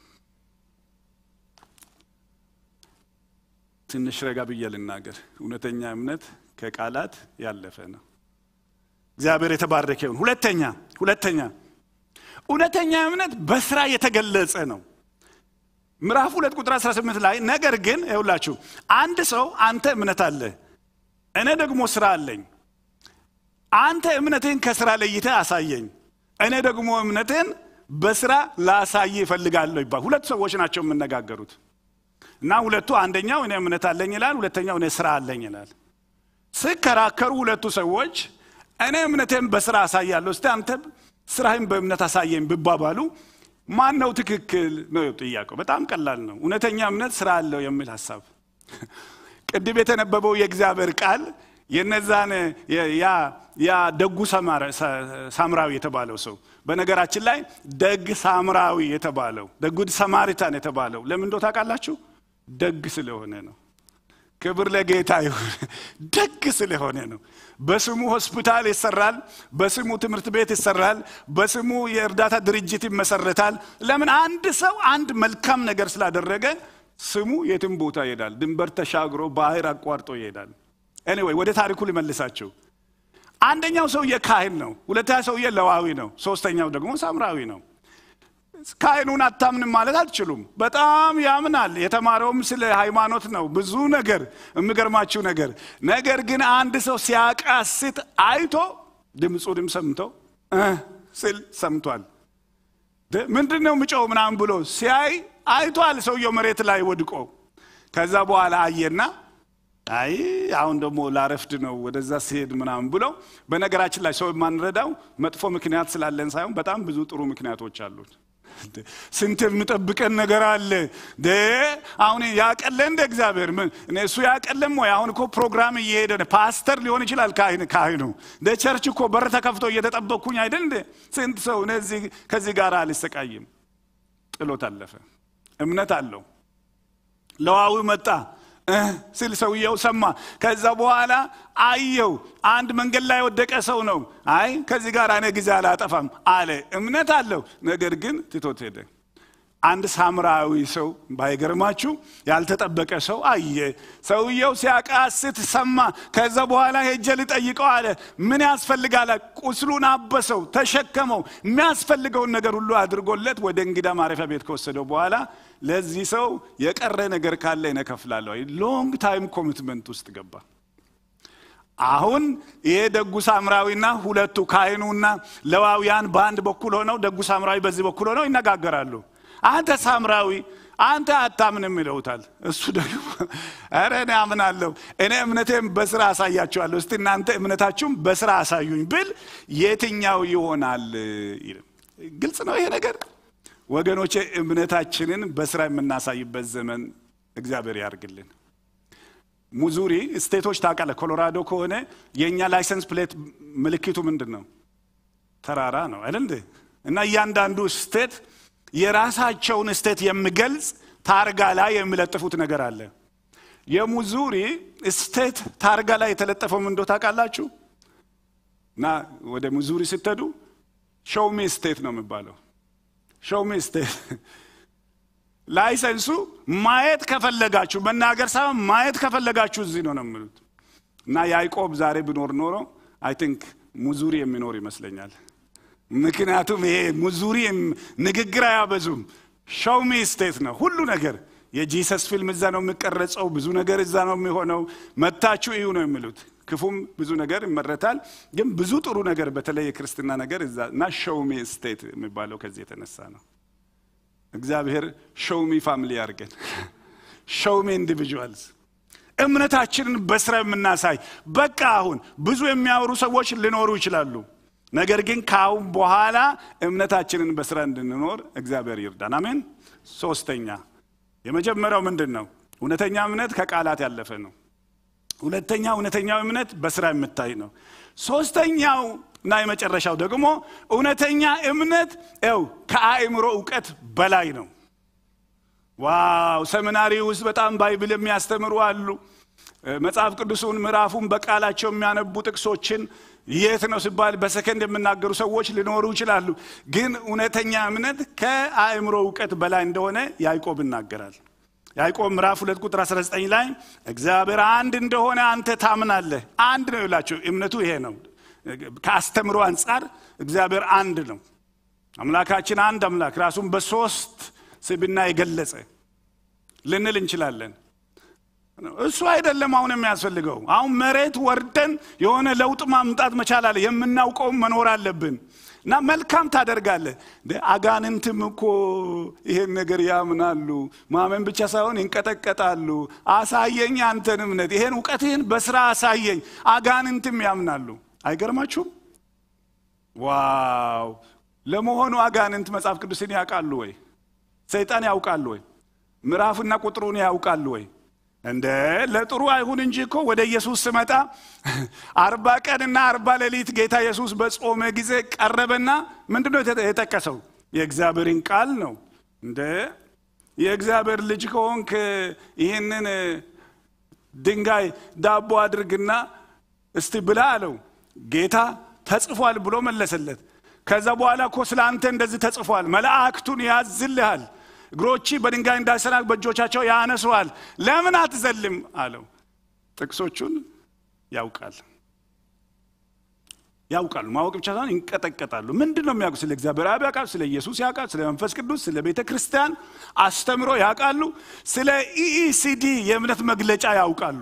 Speaker 1: ትንሽ ረጋ ብዬ ልናገር እውነተኛ እምነት ከቃላት ያለፈ ነው እግዚአብሔር የተባረከ ይሁን ሁለተኛ ሁለተኛ እውነተኛ እምነት በስራ የተገለጸ ነው ምዕራፍ ሁለት ቁጥር 18 ላይ ነገር ግን ይውላችሁ አንድ ሰው አንተ እምነት አለ እኔ ደግሞ ስራ አለኝ አንተ እምነትህን ከስራ ለይተ አሳየኝ እኔ ደግሞ እምነትህን በስራ ላሳይ ይፈልጋለሁ ይባል ሁለት ሰዎች ናቸው የምነጋገሩት እና ሁለቱ አንደኛው እኔ እምነት አለኝ ይላል ሁለተኛው እኔ ስራ አለኝ ይላል ስከራከሩ ሁለቱ ሰዎች እኔ እምነቴን በስራ አሳያለሁ እስቲ አንተ ስራህን በእምነት አሳየኝ ብባባሉ ማን ነው ትክክል ነው ጥያቄው በጣም ቀላል ነው እውነተኛ እምነት ስራ አለው የሚል ሀሳብ ቅድም የተነበበው የእግዚአብሔር ቃል የነዛን ያ ደጉ ሳምራዊ የተባለው ሰው በነገራችን ላይ ደግ ሳምራዊ የተባለው ደጉድ ሰማሪታን የተባለው ለምን እንደው ታውቃላችሁ ደግ ስለሆነ ነው ክብር ለጌታ ይሁን ደግ ስለሆነ ነው በስሙ ሆስፒታል ይሰራል በስሙ ትምህርት ቤት ይሰራል በስሙ የእርዳታ ድርጅት ይመሰረታል ለምን አንድ ሰው አንድ መልካም ነገር ስላደረገ ስሙ የትም ቦታ ይሄዳል ድንበር ተሻግሮ ባህር አቋርጦ ይሄዳል ኤኒዌይ ወደ ታሪኩ ልመልሳቸው አንደኛው ሰውዬ ካህን ነው ሁለተኛ ሰውዬ ለዋዊ ነው ሶስተኛው ደግሞ ሳምራዊ ነው ካህኑን አታምንም ማለት አትችሉም በጣም ያምናል የተማረውም ስለ ሃይማኖት ነው ብዙ ነገር የሚገርማችሁ ነገር ነገር ግን አንድ ሰው ሲያቃስት አይቶ ድምፁንም ሰምቶ ስል ሰምቷል ምንድን ነው ምጨው ምናምን ብሎ ሲያይ አይቷል ሰውየው መሬት ላይ ወድቆ ከዛ በኋላ አየና አይ አሁን ደግሞ ላረፍድ ነው ወደዛ ሲሄድ ምናምን ብሎ በነገራችን ላይ ሰው የማንረዳው መጥፎ ምክንያት ስላለን ሳይሆን በጣም ብዙ ጥሩ ምክንያቶች አሉት ስንት የሚጠብቀን ነገር አለ አሁን ያቀለ እንደ እግዚአብሔር እሱ ያቀለም ወይ አሁን እኮ ፕሮግራም እየሄደ ፓስተር ሊሆን ይችላል ካህኑ እንደ ቸርች እኮ በር ተከፍቶ እየተጠበቅኩኝ አይደል እንደ ስንት ሰው እነዚህ ከዚህ ጋር አልሰቃይም ጥሎት አለፈ እምነት አለው ለዋዊ መጣ ስል ሰውየው ሰማ ከዛ በኋላ አየው አንድ መንገድ ላይ የወደቀ ሰው ነው አይ ከዚህ ጋር እኔ ጊዜ አላጠፋም አለ እምነት አለው ነገር ግን ትቶት ሄደ አንድ ሳምራዊ ሰው ባይገርማችሁ ያልተጠበቀ ሰው አየ ሰውየው ሲያቃስት ሰማ ከዛ በኋላ ሄጀ ልጠይቀው አለ ምን ያስፈልጋል ቁስሉን አበሰው ተሸከመው የሚያስፈልገውን ነገር ሁሉ አድርጎለት ወደ እንግዳ ማረፊያ ቤት ከወሰደው በኋላ ለዚህ ሰው የቀረ ነገር ካለ እነከፍላለሁ ሎንግ ታይም ኮሚትመንት ውስጥ ገባ አሁን ይሄ ደጉ ሳምራዊና ሁለቱ ካህኑና ለዋውያን በአንድ በኩል ሆነው ደጉ ሳምራዊ በዚህ በኩል ሆነው ይነጋገራሉ አንተ ሳምራዊ አንተ አታምንም ይለውታል እሱ ደግሞ ኧረ እኔ አምናለሁ እኔ እምነቴም በስራ አሳያችኋለሁ እስቲ እናንተ እምነታችሁም በስራ አሳዩኝ ብል የትኛው ይሆናል ግልጽ ነው ይሄ ነገር ወገኖቼ እምነታችንን በስራ የምናሳይበት ዘመን እግዚአብሔር ያርግልን ሙዙሪ ስቴቶች ታውቃለ ኮሎራዶ ከሆነ የእኛ ላይሰንስ ፕሌት ምልክቱ ምንድን ነው ተራራ ነው አይደል እና እያንዳንዱ ስቴት የራሳቸውን ስቴት የሚገልጽ ታርጋ ላይ የሚለጥፉት ነገር አለ የሙዙሪ ስቴት ታርጋ ላይ የተለጠፈው ምንዶ ታውቃላችሁ እና ወደ ሙዙሪ ስትሄዱ ሾውሚ ስቴት ነው የሚባለው ሾውሚ ስቴት ላይሰንሱ ማየት ከፈለጋችሁ መናገር ሳይሆን ማየት ከፈለጋችሁ እዚህ ነው ነው የሚሉት እና ያዕቆብ ዛሬ ብኖር ኖሮ አይ ቲንክ ሙዙሪ የሚኖር ይመስለኛል ምክንያቱም ይሄ ሙዙሪ ንግግር አያበዙም ሾውሚ ስቴት ነው ሁሉ ነገር የጂሰስ ፊልም እዛ ነው የሚቀረጸው ብዙ ነገር እዛ ነው የሚሆነው መታችሁ እዩ ነው የሚሉት ክፉም ብዙ ነገር ይመረታል ግን ብዙ ጥሩ ነገር በተለይ የክርስትና ነገር እዛ እና ሾውሚ ስቴት የሚባለው ከዚህ የተነሳ ነው እግዚአብሔር ሾውሚ ፋሚሊ ያርገን ሾውሚ ኢንዲቪጁዋልስ እምነታችንን በስራ የምናሳይ በቃ አሁን ብዙ የሚያወሩ ሰዎች ሊኖሩ ይችላሉ። ነገር ግን ከአሁን በኋላ እምነታችንን በስራ እንድንኖር እግዚአብሔር ይርዳን። አሜን። ሶስተኛ የመጀመሪያው ምንድን ነው? እውነተኛ እምነት ከቃላት ያለፈ ነው። ሁለተኛ እውነተኛው እምነት በስራ የምታይ ነው። ሶስተኛው እና የመጨረሻው ደግሞ እውነተኛ እምነት ው ከአእምሮ እውቀት በላይ ነው። ዋው! ሰሚናሪ ውስጥ በጣም ባይብል የሚያስተምሩ አሉ። መጽሐፍ ቅዱሱን ምዕራፉን በቃላቸው የሚያነቡ ጥቅሶችን የት ነው ሲባል በሰከንድ የሚናገሩ ሰዎች ሊኖሩ ይችላሉ። ግን እውነተኛ እምነት ከአእምሮ እውቀት በላይ እንደሆነ ያዕቆብ ይናገራል። ያዕቆብ ምዕራፍ ሁለት ቁጥር 19 ላይ እግዚአብሔር አንድ እንደሆነ አንተ ታምናለህ። አንድ ነው ይላቸው። እምነቱ ይሄ ነው። ከአስተምሮ አንጻር እግዚአብሔር አንድ ነው። አምላካችን አንድ አምላክ ራሱን በሶስት ስብና የገለጸ ልንል እንችላለን። እሱ አይደለም አሁን የሚያስፈልገው። አሁን መሬት ወርደን የሆነ ለውጥ ማምጣት መቻል አለ። የምናውቀውም መኖር አለብን እና መልካም ታደርጋለህ። አጋንንትም እኮ ይሄን ነገር ያምናሉ። ማመን ብቻ ሳይሆን ይንቀጠቀጣሉ። አሳየኝ አንተን እምነት፣ ይሄን እውቀትህን በስራ አሳየኝ። አጋንንትም ያምናሉ። አይገርማችሁም? ዋው! ለመሆኑ አጋንንት መጽሐፍ ቅዱስን ያውቃሉ ወይ? ሰይጣን ያውቃሉ ወይ? ምዕራፍና ቁጥሩን ያውቃሉ ወይ? እንደ ለጥሩ አይሁን እንጂ እኮ ወደ ኢየሱስ ስመጣ አርባ ቀንና አርባ ሌሊት ጌታ ኢየሱስ በጾመ ጊዜ ቀረበና ምንድን ነው የጠቀሰው? የእግዚአብሔርን ቃል ነው። እንደ የእግዚአብሔር ልጅ ከሆንክ ይህንን ድንጋይ ዳቦ አድርግና እስቲ ብላ አለው። ጌታ ተጽፏል ብሎ መለሰለት። ከዛ በኋላ እኮ ስለ አንተ እንደዚህ ተጽፏል፣ መላእክቱን ያዝልሃል እግሮች በድንጋይ እንዳይሰናክ በእጆቻቸው ያነሱሃል። ለምን አትዘልም አለው። ጥቅሶቹን ያውቃል ያውቃሉ። ማወቅ ብቻ ሳይሆን ይንቀጠቀጣሉ። ምንድን ነው የሚያውቁ? ስለ እግዚአብሔር አብ ያውቃሉ፣ ስለ ኢየሱስ ያውቃሉ፣ ስለ መንፈስ ቅዱስ፣ ስለ ቤተ ክርስቲያን አስተምሮ ያውቃሉ፣ ስለ ኢኢሲዲ የእምነት መግለጫ ያውቃሉ።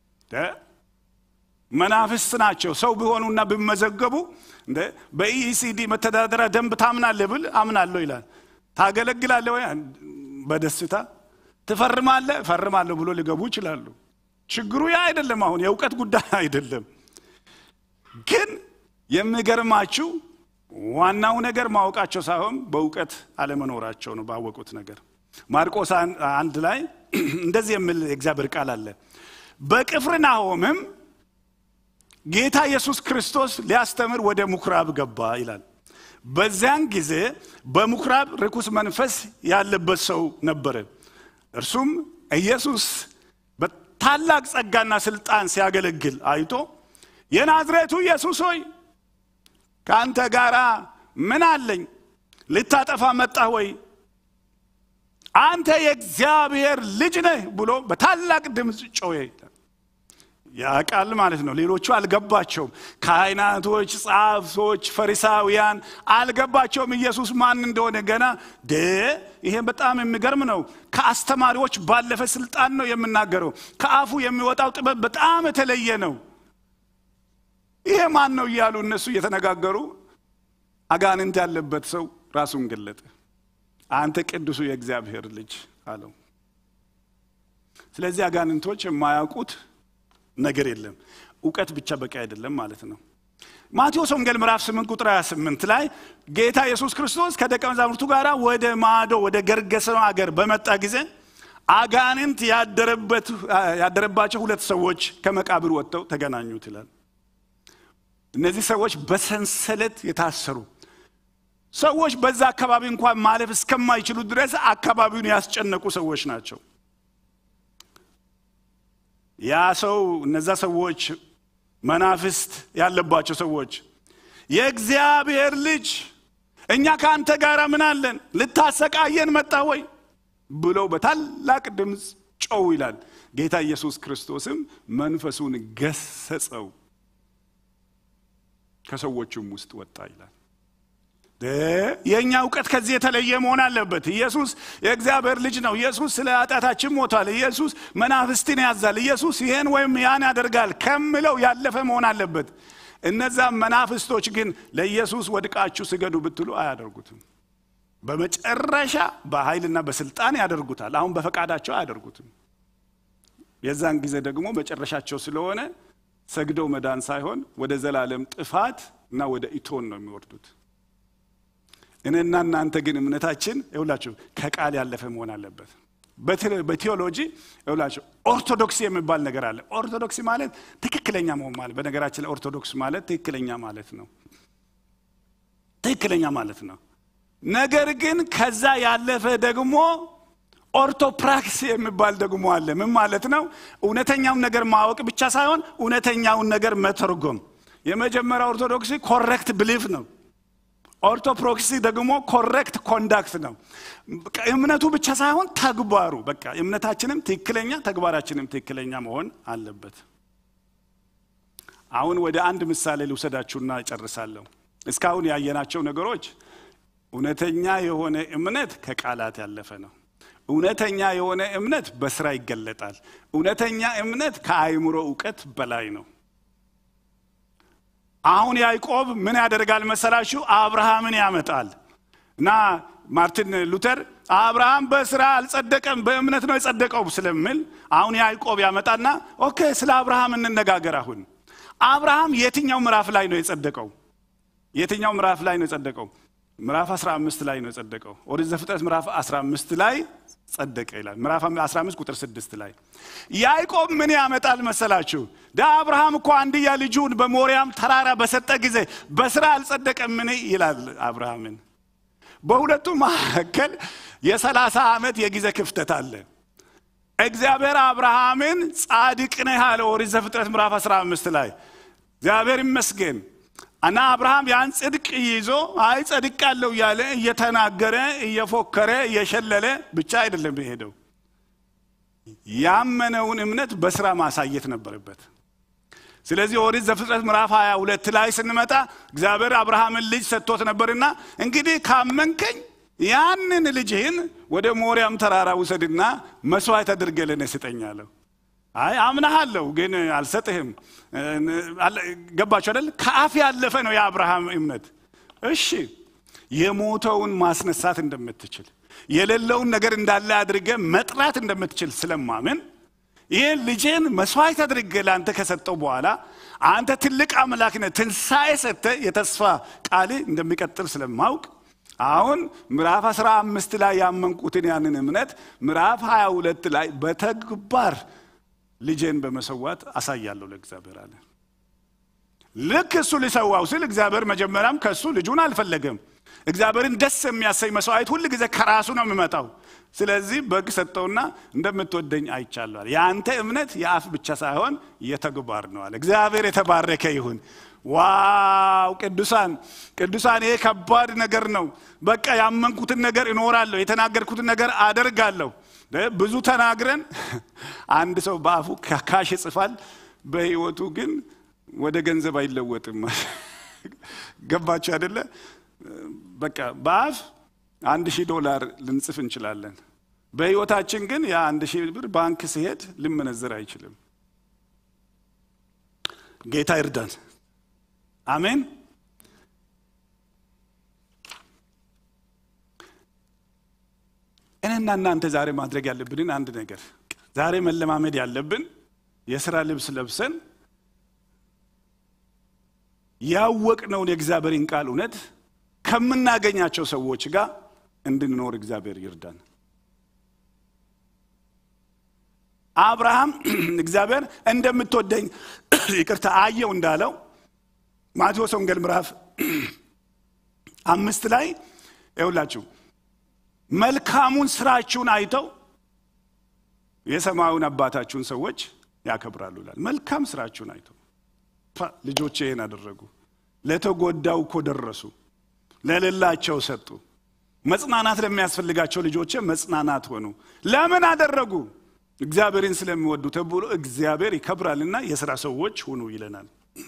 Speaker 1: መናፍስት ናቸው። ሰው ቢሆኑና ቢመዘገቡ በኢኢሲዲ መተዳደሪያ ደንብ ታምናለህ ብል አምናለሁ ይላል። ታገለግላለህ ወይ? በደስታ ትፈርማለህ? እፈርማለሁ ብሎ ሊገቡ ይችላሉ። ችግሩ ያ አይደለም። አሁን የእውቀት ጉዳይ አይደለም። ግን የሚገርማችሁ ዋናው ነገር ማወቃቸው ሳይሆን በእውቀት አለመኖራቸው ነው። ባወቁት ነገር ማርቆስ አንድ ላይ እንደዚህ የሚል የእግዚአብሔር ቃል አለ። በቅፍርናሆምም ጌታ ኢየሱስ ክርስቶስ ሊያስተምር ወደ ምኩራብ ገባ ይላል። በዚያን ጊዜ በምኩራብ ርኩስ መንፈስ ያለበት ሰው ነበረ። እርሱም ኢየሱስ በታላቅ ጸጋና ስልጣን ሲያገለግል አይቶ የናዝሬቱ ኢየሱስ ሆይ ከአንተ ጋር ምን አለኝ? ልታጠፋ መጣህ ወይ? አንተ የእግዚአብሔር ልጅ ነህ ብሎ በታላቅ ድምፅ ጮኸ። ያቃል ማለት ነው። ሌሎቹ አልገባቸውም። ካህናቶች፣ ጸሐፍቶች፣ ፈሪሳውያን አልገባቸውም ኢየሱስ ማን እንደሆነ ገና ደ ይሄ በጣም የሚገርም ነው። ከአስተማሪዎች ባለፈ ስልጣን ነው የምናገረው። ከአፉ የሚወጣው ጥበብ በጣም የተለየ ነው። ይሄ ማን ነው እያሉ እነሱ እየተነጋገሩ አጋንንት ያለበት ሰው ራሱን ገለጠ። አንተ ቅዱሱ የእግዚአብሔር ልጅ አለው። ስለዚህ አጋንንቶች የማያውቁት ነገር የለም። እውቀት ብቻ በቂ አይደለም ማለት ነው። ማቴዎስ ወንጌል ምዕራፍ 8 ቁጥር 28 ላይ ጌታ ኢየሱስ ክርስቶስ ከደቀ መዛሙርቱ ጋር ወደ ማዶ ወደ ገርገሰኖ አገር በመጣ ጊዜ አጋንንት ያደረባቸው ሁለት ሰዎች ከመቃብር ወጥተው ተገናኙት ይላል። እነዚህ ሰዎች በሰንሰለት የታሰሩ ሰዎች፣ በዛ አካባቢ እንኳን ማለፍ እስከማይችሉ ድረስ አካባቢውን ያስጨነቁ ሰዎች ናቸው። ያ ሰው እነዛ ሰዎች መናፍስት ያለባቸው ሰዎች የእግዚአብሔር ልጅ እኛ ከአንተ ጋር ምን አለን? ልታሰቃየን መጣ ወይ ብለው በታላቅ ድምፅ ጮው ይላል። ጌታ ኢየሱስ ክርስቶስም መንፈሱን ገሰጸው፣ ከሰዎቹም ውስጥ ወጣ ይላል። የእኛ እውቀት ከዚህ የተለየ መሆን አለበት። ኢየሱስ የእግዚአብሔር ልጅ ነው። ኢየሱስ ስለ ኃጢአታችን ሞቷል። ኢየሱስ መናፍስትን ያዛል። ኢየሱስ ይሄን ወይም ያን ያደርጋል ከምለው ያለፈ መሆን አለበት። እነዛ መናፍስቶች ግን ለኢየሱስ ወድቃችሁ ስገዱ ብትሉ አያደርጉትም። በመጨረሻ በኃይልና በስልጣን ያደርጉታል። አሁን በፈቃዳቸው አያደርጉትም። የዛን ጊዜ ደግሞ መጨረሻቸው ስለሆነ ሰግደው መዳን ሳይሆን ወደ ዘላለም ጥፋት እና ወደ ኢቶን ነው የሚወርዱት። እኔና እናንተ ግን እምነታችን ይውላችሁ ከቃል ያለፈ መሆን አለበት። በቴዎሎጂ ይውላችሁ ኦርቶዶክስ የሚባል ነገር አለ። ኦርቶዶክስ ማለት ትክክለኛ መሆን ማለት በነገራችን ላይ ኦርቶዶክስ ማለት ትክክለኛ ማለት ነው። ትክክለኛ ማለት ነው። ነገር ግን ከዛ ያለፈ ደግሞ ኦርቶፕራክስ የሚባል ደግሞ አለ። ምን ማለት ነው? እውነተኛውን ነገር ማወቅ ብቻ ሳይሆን እውነተኛውን ነገር መተርጎም። የመጀመሪያ ኦርቶዶክሲ ኮሬክት ብሊፍ ነው። ኦርቶፕሮክሲ ደግሞ ኮሬክት ኮንዳክት ነው። እምነቱ ብቻ ሳይሆን ተግባሩ፣ በቃ እምነታችንም ትክክለኛ ተግባራችንም ትክክለኛ መሆን አለበት። አሁን ወደ አንድ ምሳሌ ልውሰዳችሁና እጨርሳለሁ። እስካሁን ያየናቸው ነገሮች እውነተኛ የሆነ እምነት ከቃላት ያለፈ ነው። እውነተኛ የሆነ እምነት በስራ ይገለጣል። እውነተኛ እምነት ከአእምሮ እውቀት በላይ ነው። አሁን ያዕቆብ ምን ያደርጋል መሰላችሁ? አብርሃምን ያመጣል እና ማርቲን ሉተር አብርሃም በስራ አልጸደቀም በእምነት ነው የጸደቀው ስለሚል አሁን ያዕቆብ ያመጣና ኦኬ ስለ አብርሃም እንነጋገር። አሁን አብርሃም የትኛው ምዕራፍ ላይ ነው የጸደቀው? የትኛው ምዕራፍ ላይ ነው የጸደቀው? ምዕራፍ 15 ላይ ነው የጸደቀው። ኦሪት ዘፍጥረት ምዕራፍ 15 ላይ ጸደቀ ይላል። ምዕራፍ 15 ቁጥር 6 ላይ ያዕቆብ ምን ያመጣል መሰላችሁ? ዳ አብርሃም እኮ አንድያ ልጁን በሞሪያም ተራራ በሰጠ ጊዜ በስራ አልጸደቀም ምን ይላል አብርሃምን። በሁለቱ መካከል የሰላሳ ዓመት የጊዜ ክፍተት አለ። እግዚአብሔር አብርሃምን ጻድቅ ነህ አለ ኦሪት ዘፍጥረት ምዕራፍ 15 ላይ እግዚአብሔር ይመስገን እና አብርሃም ያን ጽድቅ ይዞ አይ ጸድቅ ያለው እያለ እየተናገረ እየፎከረ እየሸለለ ብቻ አይደለም የሄደው። ያመነውን እምነት በስራ ማሳየት ነበረበት። ስለዚህ ኦሪት ዘፍጥረት ምዕራፍ 22 ላይ ስንመጣ እግዚአብሔር አብርሃምን ልጅ ሰጥቶት ነበርና እንግዲህ ካመንከኝ ያንን ልጅህን ወደ ሞሪያም ተራራ ውሰድና መስዋዕት አድርገህ ለእኔ ስጠኝ አለው። አይ አምናሃለሁ ግን አልሰጥህም። ገባችሁ አይደል? ከአፍ ያለፈ ነው የአብርሃም እምነት። እሺ የሞተውን ማስነሳት እንደምትችል የሌለውን ነገር እንዳለ አድርገ መጥራት እንደምትችል ስለማምን ይህን ልጄን መስዋዕት አድርገ ለአንተ ከሰጠው በኋላ አንተ ትልቅ አምላክ ነህ፣ ትንሣኤ ሰጥተህ የተስፋ ቃል እንደሚቀጥል ስለማውቅ አሁን ምዕራፍ 15 ላይ ያመንኩትን ያንን እምነት ምዕራፍ 22 ላይ በተግባር ልጄን በመሰዋት አሳያለሁ ለእግዚአብሔር አለ። ልክ እሱ ሊሰዋው ሲል እግዚአብሔር መጀመሪያም ከእሱ ልጁን አልፈለገም። እግዚአብሔርን ደስ የሚያሰኝ መስዋዕት ሁል ጊዜ ከራሱ ነው የሚመጣው። ስለዚህ በግ ሰጠውና እንደምትወደኝ አይቻለዋል። የአንተ እምነት የአፍ ብቻ ሳይሆን የተግባር ነው አለ። እግዚአብሔር የተባረከ ይሁን። ዋው ቅዱሳን ቅዱሳን፣ ይሄ ከባድ ነገር ነው። በቃ ያመንኩትን ነገር እኖራለሁ፣ የተናገርኩትን ነገር አደርጋለሁ። ብዙ ተናግረን አንድ ሰው በአፉ ካሽ ይጽፋል፣ በህይወቱ ግን ወደ ገንዘብ አይለወጥም። ገባችሁ አይደለ? በቃ በአፍ አንድ ሺህ ዶላር ልንጽፍ እንችላለን። በህይወታችን ግን ያ አንድ ሺህ ብር ባንክ ሲሄድ ልመነዘር አይችልም። ጌታ ይርዳን። አሜን። እኔና እናንተ ዛሬ ማድረግ ያለብንን አንድ ነገር ዛሬ መለማመድ ያለብን የስራ ልብስ ለብሰን ያወቅነውን የእግዚአብሔርን ቃል እውነት ከምናገኛቸው ሰዎች ጋር እንድንኖር እግዚአብሔር ይርዳን። አብርሃም እግዚአብሔር እንደምትወደኝ ይቅርታ አየው እንዳለው ማቴዎስ ወንጌል ምዕራፍ አምስት ላይ ይውላችሁ መልካሙን ስራችሁን አይተው የሰማዩን አባታችሁን ሰዎች ያከብራሉ ይላል። መልካም ስራችሁን አይተው ልጆቼ ይህን አደረጉ፣ ለተጎዳው እኮ ደረሱ፣ ለሌላቸው ሰጡ፣ መጽናናት ለሚያስፈልጋቸው ልጆቼ መጽናናት ሆኑ። ለምን አደረጉ? እግዚአብሔርን ስለሚወዱ ተብሎ እግዚአብሔር ይከብራልና የሥራ ሰዎች ሁኑ ይለናል።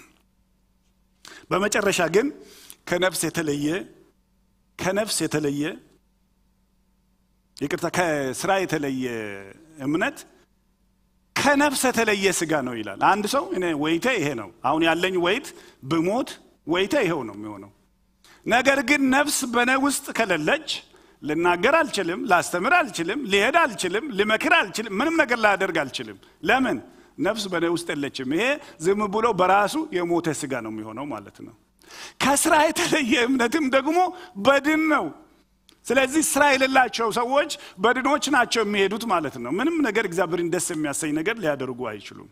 Speaker 1: በመጨረሻ ግን ከነፍስ የተለየ ከነፍስ የተለየ ይቅርታ ከስራ የተለየ እምነት ከነፍስ የተለየ ስጋ ነው ይላል። አንድ ሰው እኔ ወይቴ ይሄ ነው፣ አሁን ያለኝ ወይት ብሞት ወይቴ ይሄው ነው የሚሆነው። ነገር ግን ነፍስ በነ ውስጥ ከሌለች ልናገር አልችልም፣ ላስተምር አልችልም፣ ሊሄድ አልችልም፣ ልመክር አልችልም፣ ምንም ነገር ላደርግ አልችልም። ለምን? ነፍስ በእኔ ውስጥ የለችም። ይሄ ዝም ብሎ በራሱ የሞተ ስጋ ነው የሚሆነው ማለት ነው። ከስራ የተለየ እምነትም ደግሞ በድን ነው። ስለዚህ ስራ የሌላቸው ሰዎች በድኖች ናቸው የሚሄዱት ማለት ነው። ምንም ነገር እግዚአብሔርን ደስ የሚያሰኝ ነገር ሊያደርጉ አይችሉም።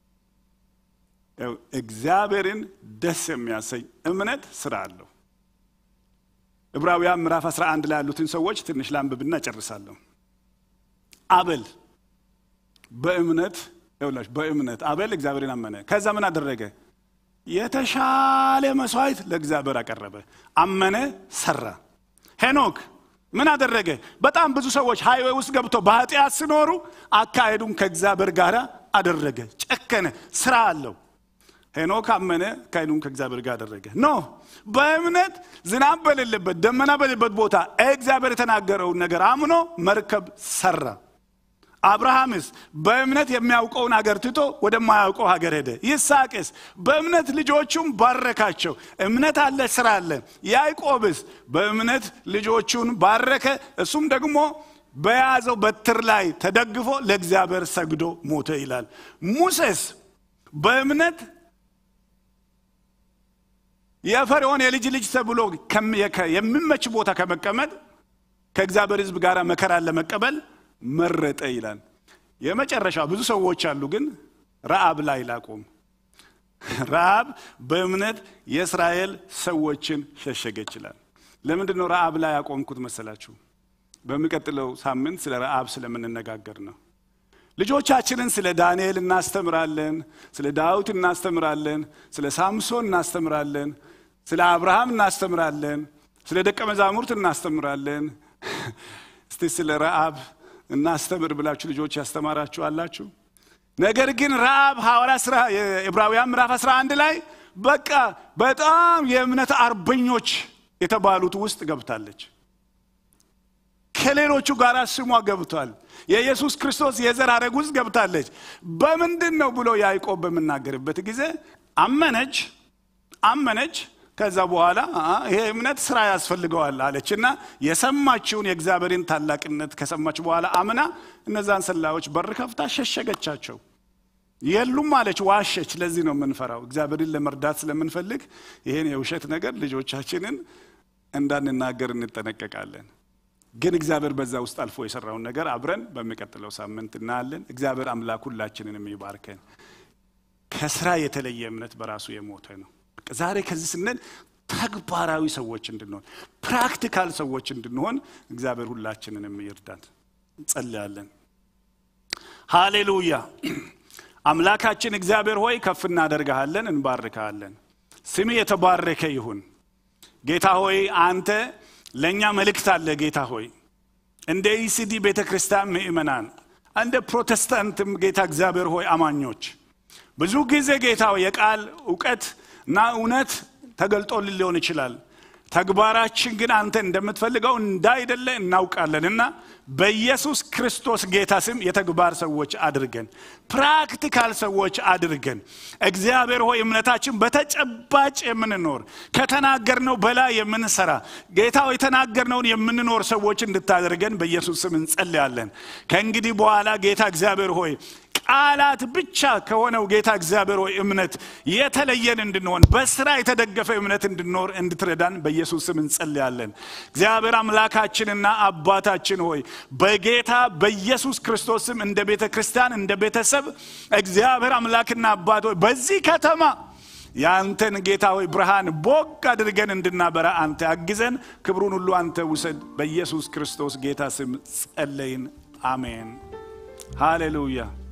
Speaker 1: እግዚአብሔርን ደስ የሚያሰኝ እምነት ስራ አለው። ዕብራውያን ምዕራፍ 11 ላይ ያሉትን ሰዎች ትንሽ ላንብብና ጨርሳለሁ። አቤል በእምነት ይኸውላችሁ፣ በእምነት አቤል እግዚአብሔርን አመነ። ከዛ ምን አደረገ? የተሻለ መስዋዕት ለእግዚአብሔር አቀረበ። አመነ፣ ሰራ። ሄኖክ ምን አደረገ? በጣም ብዙ ሰዎች ሃይዌ ውስጥ ገብቶ በኃጢአት ሲኖሩ አካሄዱን ከእግዚአብሔር ጋር አደረገ። ጨከነ፣ ስራ አለው። ሄኖክ አመነ፣ አካሄዱን ከእግዚአብሔር ጋር አደረገ። ኖ በእምነት ዝናብ በሌለበት ደመና በሌለበት ቦታ እግዚአብሔር የተናገረውን ነገር አምኖ መርከብ ሰራ። አብርሃምስ በእምነት የሚያውቀውን ሀገር ትቶ ወደማያውቀው ሀገር ሄደ። ይስሐቅስ በእምነት ልጆቹን ባረካቸው። እምነት አለ፣ ስራ አለ። ያዕቆብስ በእምነት ልጆቹን ባረከ። እሱም ደግሞ በያዘው በትር ላይ ተደግፎ ለእግዚአብሔር ሰግዶ ሞተ ይላል። ሙሴስ በእምነት የፈርዖን የልጅ ልጅ ተብሎ የሚመች ቦታ ከመቀመጥ ከእግዚአብሔር ሕዝብ ጋር መከራን ለመቀበል መረጠ ይላል። የመጨረሻ ብዙ ሰዎች አሉ፣ ግን ረአብ ላይ ላቆም። ረአብ በእምነት የእስራኤል ሰዎችን ሸሸገ ይችላል። ለምንድን ነው ረአብ ላይ ያቆምኩት መሰላችሁ? በሚቀጥለው ሳምንት ስለ ረአብ ስለምንነጋገር ነው። ልጆቻችንን ስለ ዳንኤል እናስተምራለን፣ ስለ ዳዊት እናስተምራለን፣ ስለ ሳምሶን እናስተምራለን፣ ስለ አብርሃም እናስተምራለን፣ ስለ ደቀ መዛሙርት እናስተምራለን። እስቲ ስለ ረአብ እናስተምር ብላችሁ ልጆች ያስተማራችሁ አላችሁ። ነገር ግን ረአብ ሐዋርያ ሥራ የዕብራውያን ምዕራፍ 11 ላይ በቃ በጣም የእምነት አርበኞች የተባሉት ውስጥ ገብታለች። ከሌሎቹ ጋር ስሟ ገብቷል። የኢየሱስ ክርስቶስ የዘር ሐረግ ውስጥ ገብታለች። በምንድን ነው ብሎ ያዕቆብ በምናገርበት ጊዜ አመነች አመነች ከዛ በኋላ ይሄ እምነት ስራ ያስፈልገዋል አለች እና የሰማችውን የእግዚአብሔርን ታላቅነት ከሰማች በኋላ አምና እነዛን ሰላዮች በር ከፍታ ሸሸገቻቸው። የሉም አለች፣ ዋሸች። ለዚህ ነው የምንፈራው። እግዚአብሔርን ለመርዳት ስለምንፈልግ ይህን የውሸት ነገር ልጆቻችንን እንዳንናገር እንጠነቀቃለን። ግን እግዚአብሔር በዛ ውስጥ አልፎ የሰራውን ነገር አብረን በሚቀጥለው ሳምንት እናያለን። እግዚአብሔር አምላክ ሁላችንንም ይባርከን። ከስራ የተለየ እምነት በራሱ የሞተ ነው። ዛሬ ከዚህ ስንል ተግባራዊ ሰዎች እንድንሆን ፕራክቲካል ሰዎች እንድንሆን እግዚአብሔር ሁላችንንም ይርዳን። እንጸልያለን። ሃሌሉያ። አምላካችን እግዚአብሔር ሆይ ከፍ እናደርግሃለን፣ እንባርክሃለን። ስም የተባረከ ይሁን። ጌታ ሆይ አንተ ለእኛ መልእክት አለ። ጌታ ሆይ እንደ ኢሲዲ ቤተ ክርስቲያን ምእመናን፣ እንደ ፕሮቴስታንትም ጌታ እግዚአብሔር ሆይ አማኞች ብዙ ጊዜ ጌታ የቃል እውቀት እና እውነት ተገልጦልን ሊሆን ይችላል። ተግባራችን ግን አንተ እንደምትፈልገው እንዳይደለ እናውቃለን እና በኢየሱስ ክርስቶስ ጌታ ስም የተግባር ሰዎች አድርገን፣ ፕራክቲካል ሰዎች አድርገን። እግዚአብሔር ሆይ እምነታችን በተጨባጭ የምንኖር ከተናገርነው በላይ የምንሰራ ጌታ ሆይ የተናገርነውን የምንኖር ሰዎች እንድታደርገን በኢየሱስ ስም እንጸልያለን። ከእንግዲህ በኋላ ጌታ እግዚአብሔር ሆይ ቃላት ብቻ ከሆነው ጌታ እግዚአብሔር ሆይ እምነት የተለየን እንድንሆን በስራ የተደገፈ እምነት እንድንኖር እንድትረዳን በኢየሱስ ስም እንጸልያለን። እግዚአብሔር አምላካችንና አባታችን ሆይ በጌታ በኢየሱስ ክርስቶስ ስም እንደ ቤተ ክርስቲያን እንደ ቤተሰብ እግዚአብሔር አምላክና አባት ሆይ በዚህ ከተማ የአንተን ጌታ ሆይ ብርሃን ቦግ አድርገን እንድናበራ አንተ አግዘን። ክብሩን ሁሉ አንተ ውሰድ። በኢየሱስ ክርስቶስ ጌታ ስም ጸለይን። አሜን። ሃሌሉያ